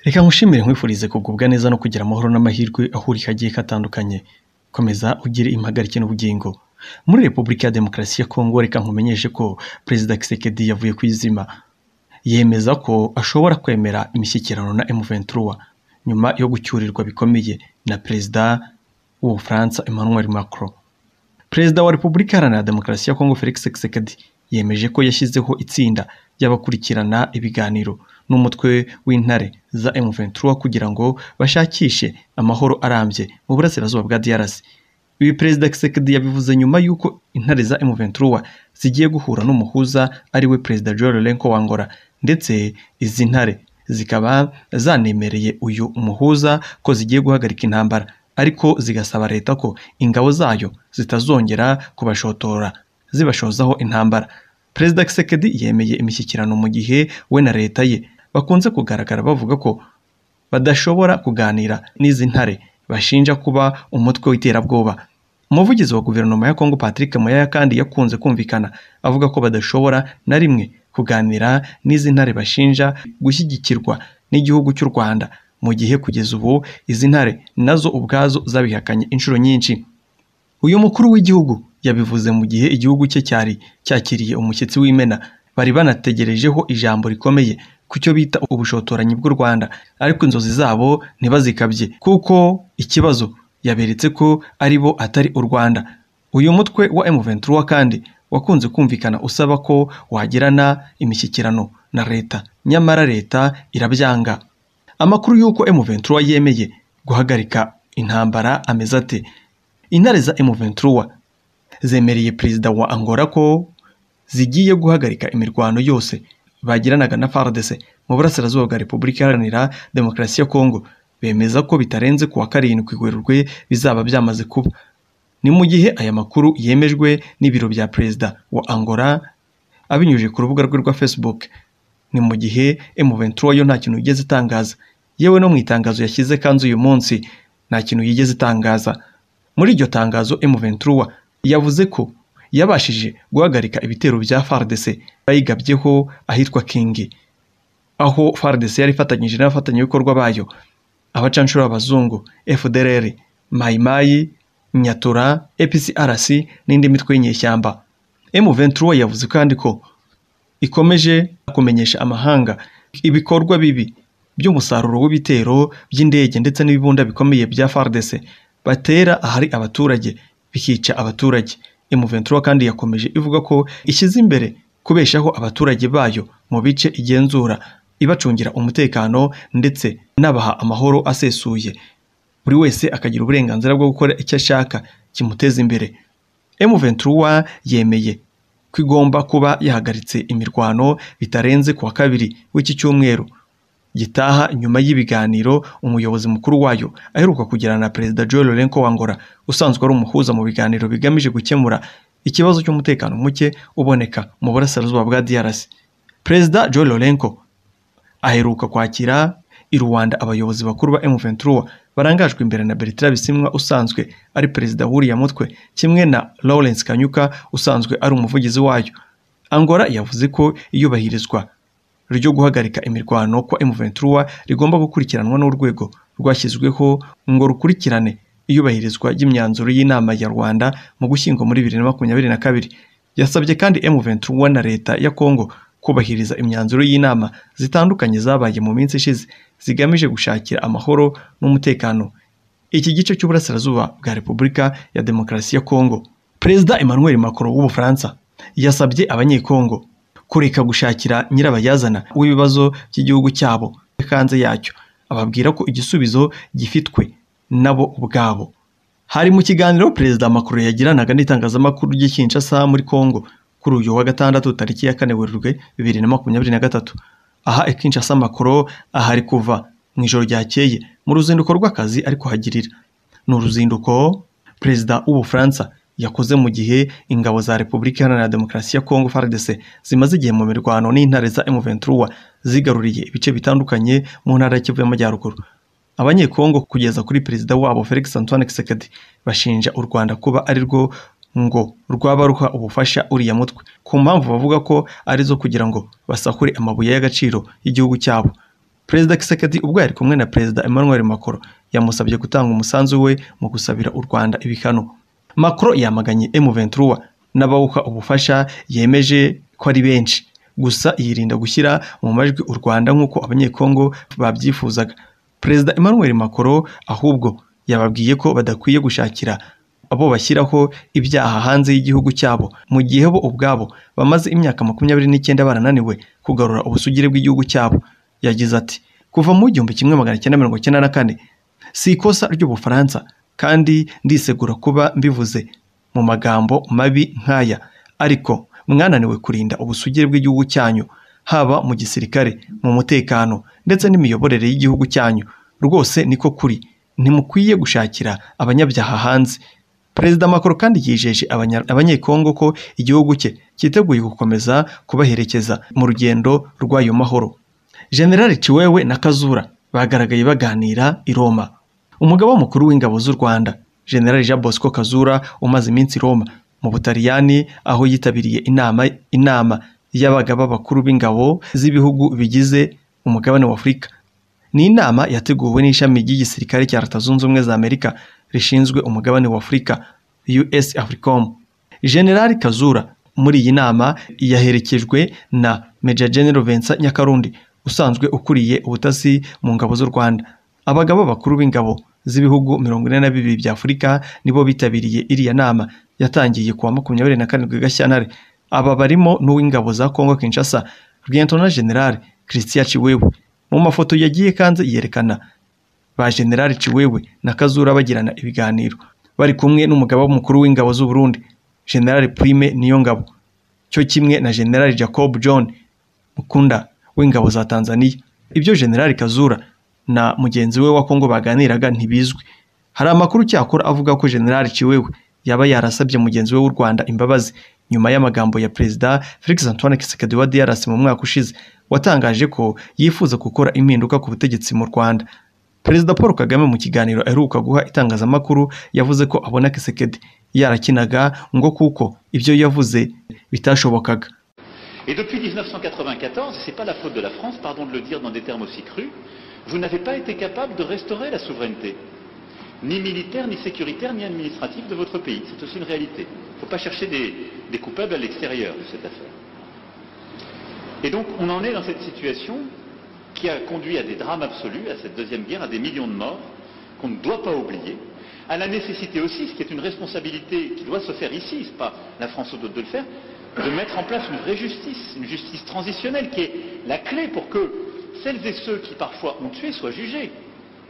Reka nkushimire nkwifurize kugubwa neza no kugira amahoro n'amahirwe ahuri kagiye katandukanye komeza ugire impagarike n'ubugingo muri Repubulika ya Demokarasi ya Kongo reka nkumenyeshe ko Perezida Kisekedi yavuye ku izima yemeza ko ashobora kwemera imishyikirano na M23 nyuma yo gucyurirwa bikomeye na Perezida w'Ubufaransa Emmanuel Macron Perezida wa Repubulika Iharanira Demokarasi ya Kongo Felix Tshisekedi yemeje ko yashyizeho itsinda ry'abakurikirana ibiganiro n'umutwe w'intare za M23 kugira ngo bashakishe amahoro arambye mu burasirazuba bwa DRC. Ibi Perezida Tshisekedi yabivuze nyuma y'uko intare za M23 zigiye guhura n'umuhuza ari we Perezida Joao Lourenço wa Angola ndetse izi ntare zikaba zanemereye uyu muhuza ko zigiye guhagarika intambara ariko zigasaba leta ko ingabo zayo zitazongera kubashotora zibashozaho intambara perezida kisekedi yemeye imishyikirano mu gihe we na leta ye bakunze kugaragara bavuga ko badashobora kuganira n'izi ntare bashinja kuba umutwe w'iterabwoba umuvugizi wa guverinoma ya kongo patrick muyaya kandi yakunze kumvikana avuga ko badashobora na rimwe kuganira n'izi ntare bashinja gushyigikirwa n'igihugu cy'u rwanda mu gihe kugeza ubu izi ntare nazo ubwazo zabihakanye inshuro nyinshi uyu mukuru w'igihugu yabivuze mu gihe igihugu cye cyari cyakiriye umushyitsi w'imena bari banategerejeho ijambo rikomeye ku cyo bita ubushotoranyi bw'u rwanda ariko inzozi zabo ntibazikabye kuko ikibazo yaberetse ko ari bo atari u rwanda uyu mutwe wa M23 kandi wakunze kumvikana usaba ko wagirana imishyikirano na leta nyamara leta irabyanga amakuru y'uko M23 yemeye guhagarika intambara ameze ate intare za M23 zemereye perezida wa Angola ko zigiye guhagarika imirwano yose bagiranaga na FARDC mu burasirazuba bwa Repubulika Iharanira Demokarasi ya Kongo bemeza ko bitarenze kuwa karindwi Werurwe bizaba byamaze kuba ni mu gihe aya makuru yemejwe n'ibiro bya perezida wa Angola abinyujije ku rubuga rwe rwa Facebook ni mu gihe M23 yo nta kintu yigeze itangaza yewe no mu itangazo yashyize kanzu uyu munsi nta kintu yigeze itangaza muri iryo tangazo M23 yavuze ko yabashije guhagarika ibitero bya FARDC bayigabyeho ahitwa Kingi aho FARDC yari ifatanyije n'abafatanyabikorwa bayo abacanshuro b'abazungu FDLR Mai Mai Nyatura APCRC n'indi mitwe y'inyeshyamba M23 yavuze kandi ko ikomeje kumenyesha amahanga ibikorwa bibi by'umusaruro w'ibitero by'indege ndetse n'ibibunda bikomeye bya FARDC batera ahari abaturage bikica abaturage M23 kandi yakomeje ivuga ko ishyize imbere kubeshaho abaturage bayo mu bice igenzura ibacungira umutekano ndetse nabaha amahoro asesuye buri wese akagira uburenganzira bwo gukora icyo ashaka kimuteza imbere M23 yemeye ko igomba kuba yahagaritse imirwano bitarenze kuwa kabiri w'iki cyumweru gitaha nyuma y'ibiganiro umuyobozi mukuru wayo aheruka kugirana na perezida Joel Lourenço wa Angola usanzwe ari umuhuza mu biganiro bigamije gukemura ikibazo cy'umutekano muke uboneka mu burasirazuba bwa DRC perezida Joel Lourenço aheruka kwakira i Rwanda abayobozi bakuru ba M23 barangajwe imbere na Bertrand Bisimwa usanzwe ari perezida w'uriya mutwe kimwe na Lawrence Kanyuka usanzwe ari umuvugizi wayo Angola yavuze ko iyubahirizwa ryo guhagarika imirwano kwa M23 rigomba gukurikiranwa n'urwego rwashyizweho ngo rukurikirane iyubahirizwa ry'imyanzuro y'inama ya Rwanda mu gushyingo muri 2022 yasabye kandi M23 na leta ya Kongo kubahiriza imyanzuro y'inama zitandukanye zabaye mu minsi ishize zigamije gushakira amahoro n'umutekano iki gice cy'uburasirazuba bwa Repubulika ya Demokarasi ya Kongo Perezida Emmanuel Macron w'Ubufaransa yasabye abanyekongo kureka gushakira nyirabayazana w'ibibazo by'igihugu cyabo hanze yacyo ababwira ko igisubizo gifitwe nabo ubwabo hari mu kiganiro perezida Macron yagiranaga n'itangazamakuru ry'i Kinshasa muri Kongo kuri uyu wa gatandatu tariki ya kane Werurwe bibiri na makumyabiri na gatatu aha i Kinshasa Macron ahari kuva mu ijoro ryakeye mu ruzinduko rw'akazi ari kuhagirira ni uruzinduko perezida w'Ubufaransa yakoze mu gihe ingabo za Repubulika Iharanira Demokarasi ya Kongo FARDC zimaze igihe mu mirwano n'intare za M23 zigaruriye ibice bitandukanye mu ntara ya Kivu y'Amajyaruguru abanyekongo kugeza kuri perezida wabo Felix Antoine Tshisekedi bashinja u Rwanda kuba ari rwo ngo rwaba ruha ubufasha uriya mutwe ku mpamvu bavuga ko ari zo kugira ngo basahure amabuye y'agaciro y'igihugu cyabo perezida Kisekedi ubwo yari kumwe na perezida Emmanuel Macron yamusabye gutanga umusanzu we mu gusabira u Rwanda ibihano Macron yamaganye M23 n'abawuha ubufasha yemeje ko ari benshi gusa yirinda gushyira mu majwi u Rwanda nk'uko abanyekongo babyifuzaga perezida Emmanuel Macron ahubwo yababwiye ko badakwiye gushakira abo bashyiraho ibyaha hanze y'igihugu cyabo mu gihe bo ubwabo bamaze imyaka makumyabiri n'icyenda barananiwe kugarura ubusugire bw'igihugu cyabo yagize ati kuva mu gihumbi kimwe magana cyenda mirongo icyenda na kane si ikosa ry'ubufaransa kandi ndisegura kuba mbivuze mu magambo mabi nk'aya ariko mwananiwe kurinda ubusugire bw'igihugu cyanyu haba mu gisirikare mu mutekano ndetse n'imiyoborere y'igihugu cyanyu rwose niko kuri ntimukwiye gushakira abanyabyaha hanze perezida Macron kandi yijeje abanya- abanyekongo ko igihugu cye cyiteguye gukomeza kubaherekeza mu rugendo rw'ayo mahoro generali ciwewe na kazura bagaragaye baganira i roma umugaba mukuru w'ingabo z'u rwanda generali jean bosco kazura umaze iminsi i roma mu butaliyani aho yitabiriye inama inama y'abagaba bakuru b'ingabo z'ibihugu bigize umugabane wa afurika ni inama yateguwe n'ishami ry'igisirikare cya leta zunze ubumwe za amerika rishinzwe umugabane wa afurika us africom generali kazura muri iyi nama yaherekejwe na major general vincent nyakarundi usanzwe ukuriye ubutasi mu ngabo z'u rwanda abagaba bakuru b'ingabo z'ibihugu mirongo ine na bibiri bya afurika nibo bitabiriye iriya nama yatangiye ku wa makumyabiri na karindwi gashyantare aba barimo n'uw'ingabo za congo kinshasa rwiyantona generali christian ciwewe mu mafoto yagiye kandi yerekana ba generali ciwewe na kazura bagirana ibiganiro bari kumwe n'umugaba mukuru w'ingabo z'u Burundi generali prime niyo ngabo cyo kimwe na generali jacob john mukunda w'ingabo za tanzania ibyo generali kazura na mugenzi we wa kongo baganiraga ntibizwi hari amakuru cyakora avuga ko generali ciwewe yaba yarasabye mugenzi we w'u rwanda imbabazi nyuma y'amagambo ya perezida felix antoine kisekedi wa drc mu mwaka ushize watangaje ko yifuza gukora impinduka ku butegetsi mu rwanda perezida paul kagame mu kiganiro aheruka guha itangazamakuru yavuze ko abona kisekedi yarakinaga ngo kuko ibyo yavuze bitashobokaga Et depuis 1994, ce n'est pas la faute de la France, pardon de le dire dans des termes aussi crus, vous n'avez pas été capable de restaurer la souveraineté, ni militaire, ni sécuritaire, ni administrative de votre pays. C'est aussi une réalité. Il ne faut pas chercher des, des coupables à l'extérieur de cette affaire. Et donc, on en est dans cette situation qui a conduit à des drames absolus, à cette deuxième guerre, à des millions de morts, qu'on ne doit pas oublier, à la nécessité aussi, ce qui est une responsabilité qui doit se faire ici, ce n'est pas la France au dos de le faire, de mettre en place une vraie justice, une justice transitionnelle qui est la clé pour que celles et ceux qui parfois ont tué soient jugés.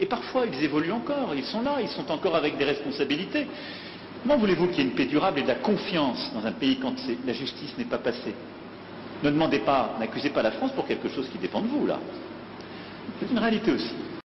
Et parfois, ils évoluent encore, ils sont là, ils sont encore avec des responsabilités. Comment voulez-vous qu'il y ait une paix durable et de la confiance dans un pays quand c'est- la justice n'est pas passée Ne demandez pas, n'accusez pas la France pour quelque chose qui dépend de vous, là. C'est une réalité aussi.